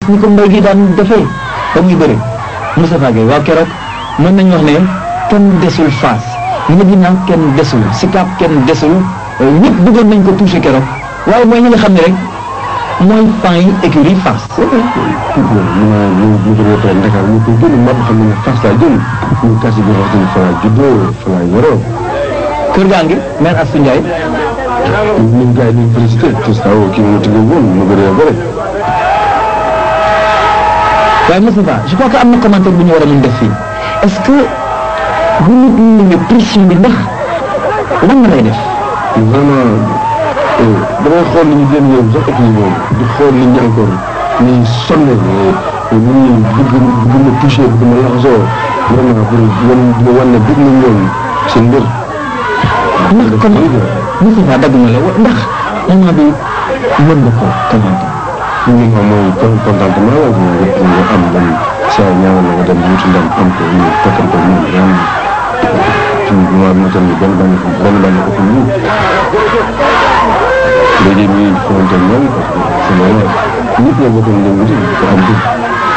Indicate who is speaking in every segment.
Speaker 1: ni ko mbay gi daan defee ba muy bëri Moustapha Gueye waaw keroog mën nañu wax ne kenn desul Fass Medina kenn desul Sicap kenn desul ñëpp bëggoon nañ ko touché keroog waaye mooy ñi nga xam ne rek mooy pan yi écurie Fass.
Speaker 2: ñu naan ñu ñu jógee toog Dakar ñu koy gën a màbb xam ne Fass laa jëm ñu kasi bi wax dëgg fa laa juddoo fa laa yoroo.
Speaker 1: kër gaa ngi maire Astou Ndiaye.
Speaker 2: ñun gars yi ñu félicité te saa woo kii mu tëgg woon mu bëree bëri.
Speaker 1: waaye Moustapha je crois que am na commentaire bu ñu war a mën def fii est-ce que bu nit ñi ñëwee pression bi ndax lan la lay def.
Speaker 2: vraiment damay xool ni ñu gën ñëw sax équipe boobu di xool nit ñi encore ni sonn nit ñi bëgg bëgg ma touché bëgg ma laxasoo vraiment pour wan dina wan ne bëgg na ñoom seen mbir.
Speaker 1: ndax kon Moustapha dagg na la wa- ndax moment bi mën nga ko commenter.
Speaker 2: li nga xam mooy con- contentement la ñu nga nga am dem saa ñaanal la nga dem wuti ndam am ko ñu fekkante ñoom vraiment ci moment bi ma toll nii benn benn benn benn ko fi ñu léegi ñuy xamante ñoom parce que c'est normal nit ñoo bokkoon dem wuti ko am bi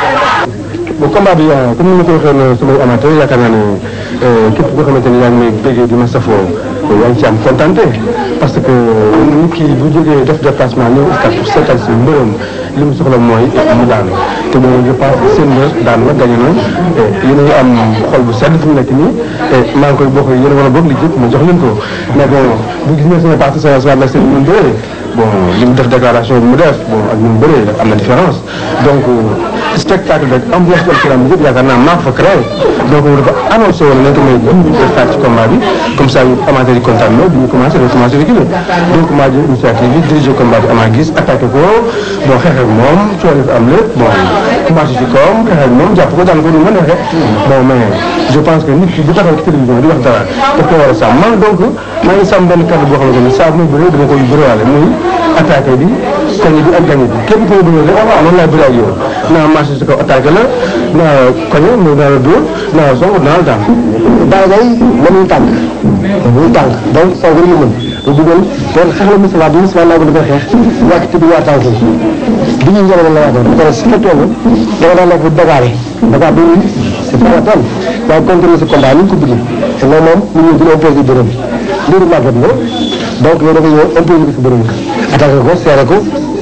Speaker 2: bon combat bi comme ni ma ko waxee woon samay amateur yaakaar naa ne képp koo xamante ne yaa ngi may béggee di ma safoo yaa ngi ci am contenté parce que nit ki bu jógee def déplacement ñëw stade pour seetal si mbërëm li mu soxla mooy mu daan te loolu je pense que seen mbër daan la gañe na yéen a ngi am xol bu sedd fi mu nekk nii maa ngi koy bokk yéen a war a bokk li jëpp ma jox leen ko mais bon bu gis nga sama parti sama sama seen mu bëree bon li mu def déclaration bi mu def bon ak ni mu bëree am na différence donc spectacle rek ambiance bi ak ci lamb yëpp yaakaar naa maa ko fa créé donc moom dafa annoncé woon nañ ko may dix minutes de stade ci combat bi comme ça amateur yi kontaan na bi ñu commencé dafa commencé reculer donc maa jël initiative bi dirigé combat bi amaa gis attaqué ko bon xeex ak moom coono fi am lépp bon commencé ci kawam xeex ak moom jàpp ko daan ko du mën a xeex bon mais je pense que nit ki bu taxaw ci télévision di wax dara daf ko war a sàmm man donc maa ngi sàmm benn kàddu boo xamante ne saa bu may bëree dama koy bëriwaale muy attaqué bi koñe bi ak gañe bi képp ku ma bëree rek noonu laay bëree ak yow naa marché si kaw attaqué la naa koñe mais naa la dóor naa la song naa la daan
Speaker 3: Baye Gaye mënuñu tànk mënuñu tànk donc soo ko ñu mën te dugal loolu xeex la Moustapha bi Moustapha naa ko dafa xeex wàcc ci biir tànk yi bi ñuy njëriñ la waatoon parce que si nga toll da nga daan nekk dagaare dagaa bi c'est pas la peine waaye continuer si combat ni ñu ko bëggee te loolu moom nit ñi dina imposé bërëm mbiru màggat la donc yow da nga ñëw imposé ko si bërëm attaqué ko serré ko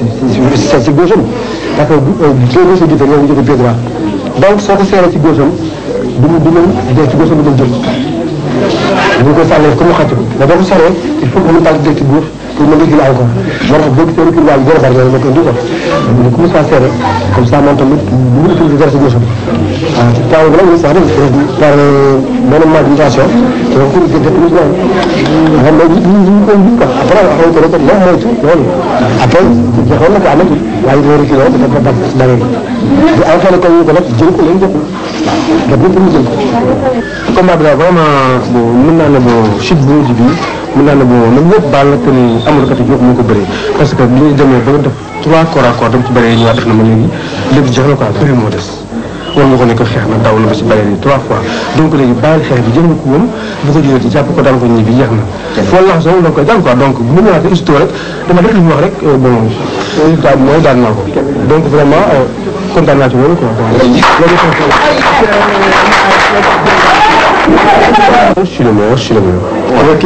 Speaker 3: si si gauche am parce que deux gauche jiite yow nga jóge pied droit donc soo ko serré si gauche am du mu du mu dee ci gauche am du mu jël bu ñu ko sàllee comme mu xàcc ko mais boo ko serré il faut que mu tànk direct gauche pour mën a jël encore moo tax boo gisee recul waa gën a bari loolu moo koy indi quoi mais comme ça serré comme ça moom tamit bu mu utiliser dara si gauche am waaw ci temps bi nag ñu sax def par benn manipulation te ko gën a plus loolu xam nga ñu ñu ñu koy gis quoi après après ko rek moom moytu loolu après joxoon na ko amatul waaye dina reculé woon dafa dab dara bi bu entraîné ko ñu ko nag jël ko léegi joxul waaw daf ñu jël ko
Speaker 2: combat bi daal vraiment bon mën naa ne bon chute bu mujj bi mën naa ne bon même ñëpp baal na que ni amul kat yi moo ko bëri parce que bi ñu demee ba nga def trois corps à corps dem ci bëri yi ñëwaat def na ma léegi lépp jeex na quoi bëri moo des war nga ko ne ko xeex na daw na ba ci bëri yi trois fois donc léegi bàyyi xeex bi jël na ko woon bu ko jëlee ci jàpp ko daan ko ñibbi jeex na foo lax soo da nga koy daan quoi donc bu mu ñëwaatee histoire rek dama def li ñu wax rek bon résultat bi mooy daan naa ko donc vraiment kontaan naa ci loolu quoi Je suis le meilleur, je suis le meilleur. Ok.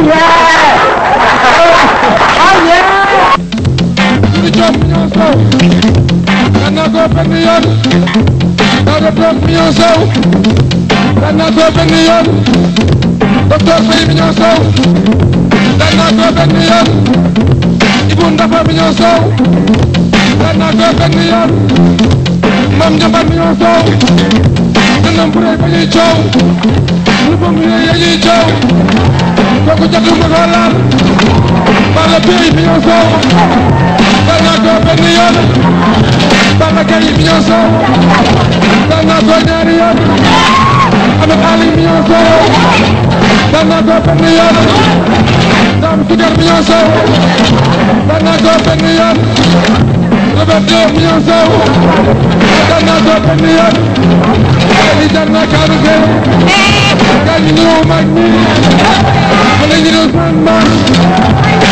Speaker 4: Sidi Diop million sow daan naa ko benn yoon Daouda Diop million sow daan naa ko benn yoon docteur Faye million sow daan naa ko benn yoon Ibou Ndafa million sow daan naa ko benn yoon Mame Ndiambar million sow dënnam bu rëy ba ñuy coow lu ba mu rëy ya ñuy coow kooku jotul ma ko laal Balla Beye million sow daan naa ko benn yoon Balla Gaye million sow daan naa ko ñaari yoon Ahmed Ali million sow daan naa ko benn yoon Dame Sugar million sow daan naa ko benn yoon Robert Diop million sow daan naa ko benn yoon li jar na kaaru gay gaa ñi ñëw mag ñi xale ñi doon man man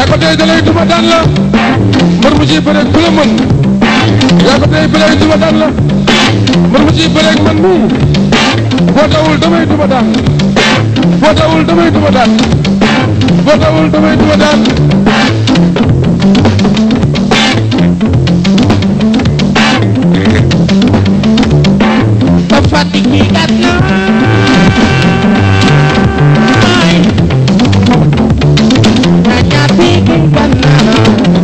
Speaker 4: yaa ko tey dalay duma daan la mbër mu ciy bëreeg ku la mën yaa ko tey bëreeg duma daan la mbër mu ciy bëreeg man mii boo dawul damay duma daan boo dawul damay duma daan boo dawul damay duma daan
Speaker 5: ba fàttali kii gànnaay ñaa ñaar fii kii gànnaay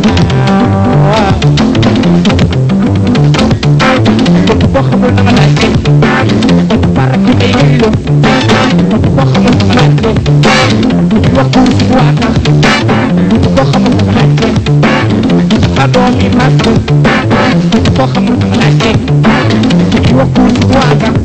Speaker 5: boo xamul na nga laajte para ki day yëngu boo xamul na nga laajte waxu si waata boo xamul na nga laajte sa doom yi màgg boo xamul na nga laajte waxu si waata